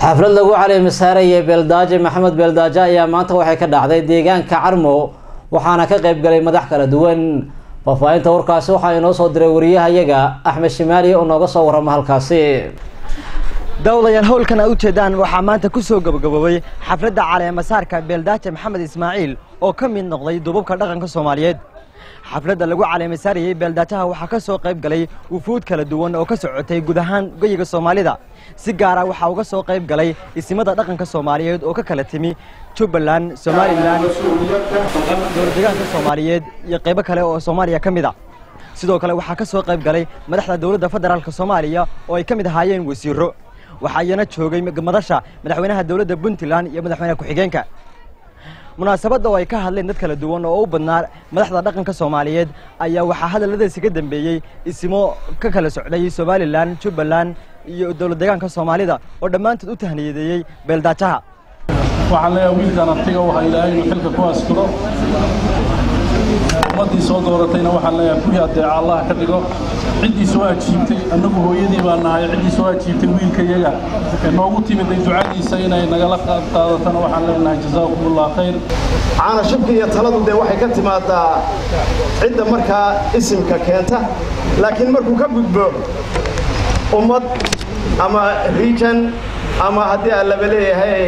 xaflad lagu caleemisaarayay beeldaaje maxamed beeldaaje ayaa maanta waxay ka dhacday deegaanka carmo waxaana ka qayb galay madax kala duwan faahfaahinta warkaasi waxaa inoo soo diray wariyahayaga axmed shimaaliye oo nooga soo warrama halkaasi dawdayaal howlkan ay u jeedaan waxaa maanta ku soo gabagaboobay xafladda caleemasaarka beeldaaje maxamed ismaaciil oo ka mid noqday dubabka dhaqanka soomaaliyeed xafladda lagu caleemasaarayey beeldaajaha waxaa ka soo qayb galay wufuud kala duwan oo ka socotay guud ahaan goyiga soomaalida si gaara waxaa uga soo qayb galay isimada dhaqanka soomaaliyeed oo ka kala timi jubbaland somalilan dowladdeegaanka soomaaliyeed iyo qaybo kale oo soomaaliya ka mid a sidoo kale waxaa ka soo qayb galay madaxda dowladda federaalk soomaaliya oo ay ka mid ahaayeen wasiiro waxaa iyana joogay madasha madaxweynaha dowladda puntland iyo madaxweynaha ku-xigeenka munaasabadda oo ay ka hadleen dad kala duwan oo u badnaa madaxda dhaqanka soomaaliyeed ayaa waxaa hadalladaasi ka dambeeyey isimo ka kala socday somalilan jubbaland iyo dowlad deegaanka soomaalida oo dhammaantood u tahniyadeeyey beeldaajaha waxaan leeyahay wiilkan artiga waxa ilaahay inuu xilka ku askuro ummaddii soo dooratayna waxaan leeyahay kuwii adeeca allah ka dhigo ciddii soo ajiibtay annagu hooyadii baan nahay ciddii soo ajiibtay wiilkayaga ee noogu timiday ducadiisa inay nagala qaadatana waxaan leenahay jazaakumullah khayr caana shubka iyo taladu dee waxay ka timaadaa cidda markaa isimka keenta laakiin markuu ka gudbo ummad ama region ama haddii aan laba leeyahay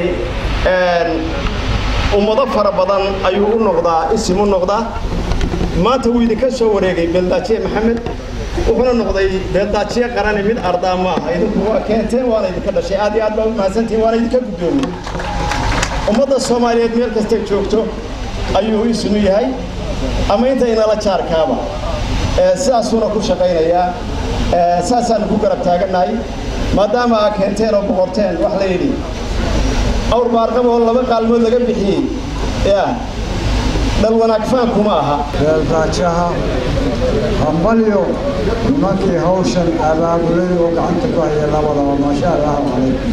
ummado fara badan ayuu u noqdaa isim u noqdaa maanta wuu idinka soo wareegay beeldaajiye maxamed wuxuuna noqday beeldaajiye qarani mid ardaa ma aha idinku waa keenteen waana idinka dhashay aad iyo aad baa u mahadsantihin waana idinka guddoomiyey ummadda soomaaliyeed meel kastay joogto ayuu isinu yahay ama intaynala jaarkaaba sidaasuuna ku shaqaynayaa saasaanu ku garab taagannahay maadaama aa keenteen oo boqorteen wax la yidhi awr baarqaba oo laba qaalmood laga bixiyey ya dhal wanaagfaan kuma aha beeldaajaha hambalyo nimankii hawshan abaabulay oo gacanta ku haya labadaba maasha allahu calaykum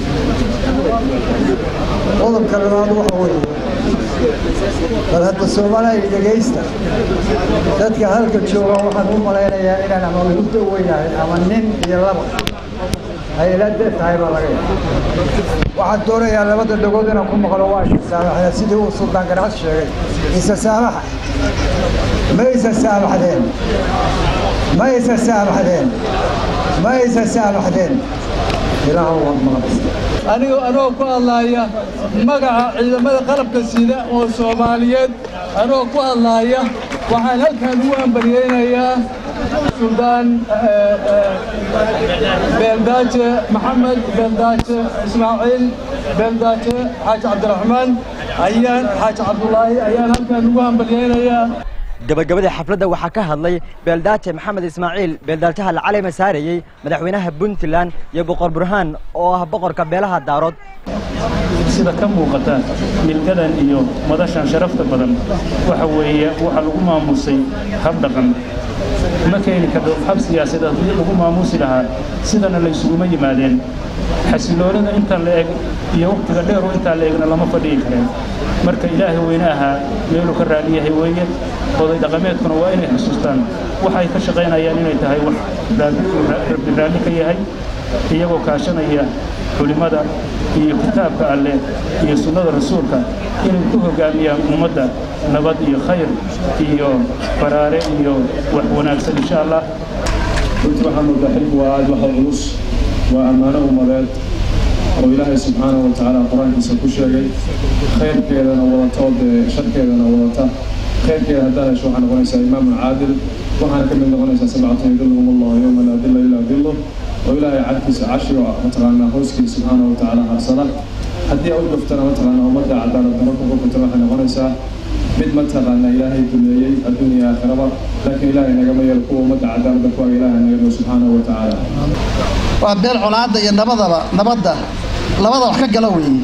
qodobka labaad waxa weeye bal hadda soomaaliya dhegaysta dadka halka jooga waxaan u malaynayaa inaan ama lagu daweynahay ama nin iyo laba ay ila de tahay baa laga yaaba waxaan doonayaa labada dhagood inaan ku maqlo waa isasaamaxda sidii uu suldaan ganacsi sheegay isa saamaxa ma isa saamaxdeen ma isa saamaxdeen ma isa saamaxdeen ilaahu waad maqlaysa aniga anoo ku hadlaaya magaca ciidamada qalabka sida oo soomaaliyeed anoo ku hadlaaya waxaan halkan ugu ambaryeynayaa suldaan beeldaaje maxamed beeldaaje ismaaciil beeldaaje xaaji cabdiraxmaan ayaan xaaji cabdulaahi ayaan halkan ugu ambaryeynayaa gabagabadii xafladda waxaa ka hadlay beeldaaje maxamed ismaaciil beeldaajaha la caleyma saarayey madaxweynaha puntland iyo boqor burhaan oo ah boqorka beelaha daarood sida ka muuqata milgadan iyo madashan sharafta badan waxa weeye waxaa lagu maamusay hab dhaqan ma keeni karto hab siyaasadeed haddii lagu maamusi lahaa sidana laysuguma yimaadeen xasiloonida intaan la eg iyo wakhtiga dheeru intaan la egna lama fadhiyi kareen marka ilaahay weyne ahaa meeluu ka raali yahay weeye oday dhaqameedkuna waa inay xusuustaan waxay ka shaqaynayaan inay tahay wax rabbi raalli ka yahay iyagoo kaashanaya culimmada iyo kitaabka alleh iyo sunnada rasuulka inay ku hoggaamiyaan ummadda nabad iyo khayr iyo baraare iyo wax wanaagsan insha allah runtii waxaan moodaa xilku waa aad waxa culus waa ammaano ummadeed oo ilaahay subxaanahu wa tacaala qur-aankiisa ku sheegay khayrkeedana wadata oo dee sharkeedana wadata khayrkeeda haddaad hesho waxaa noqonaysaa imaamun caadil waxaana ka mid noqonaysaa sabcatan yudilluhum allahu yowma laa dilla ilaa dillu oo ilaahay cadkiisa cashiga mataqaanaa hooskiisa subxaanahu wa tacaala harsada haddii aad u gaftana mataqaanaa ummadda cadaalad darro ku xukuntana waxay noqonaysaa mid mataqaanaa ilaahay duleeyey adduuniya aakhiraba laakiin ilaahay nagama yeelo kuwa ummadda cadaaladda ku aga ilaahay naga dhigo subxaanahu wa tacaala waa beel colaadda iyo nabadaba nabadda labada wax ka gala weeye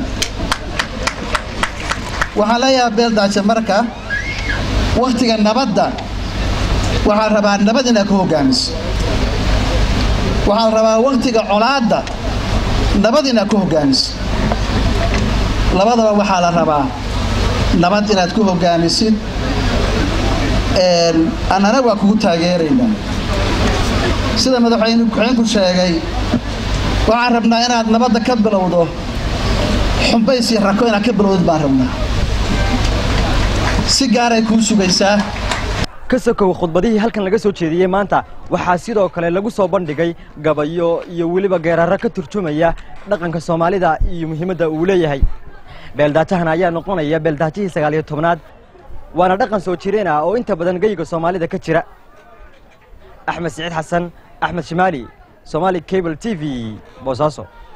waxaan leeyahay beeldaaje marka wakhtiga nabadda waxaan rabaa nabad inaad ku hoggaamiso waxaan rabaa wakhtiga colaadda nabad inaad ku hoggaamiso labadaba waxaa la rabaa nabad inaad ku hoggaamisid annana waa kugu taageeraynaa sida madaxweyne ku-xeenku sheegay waxaan rabnaa inaad nabadda ka bilowdo xumbays iyo rako inaad ka bilowdid baan rabnaa si gaaray kuu sugaysaa ka sokow khudbadihii halkan laga soo jeediyey maanta waxaa sidoo kale lagu soo bandhigay gabayo iyo weliba geerarro ka turjumaya dhaqanka soomaalida iyo muhiimadda uu leeyahay beeldaajahan ayaa noqonaya beeldaajihii sagaal iyo tobnaad waana dhaqan soo jireen ah oo inta badan geyiga soomaalida ka jira axmed siciid xasan axmed shimaali somaali cable t v boosaaso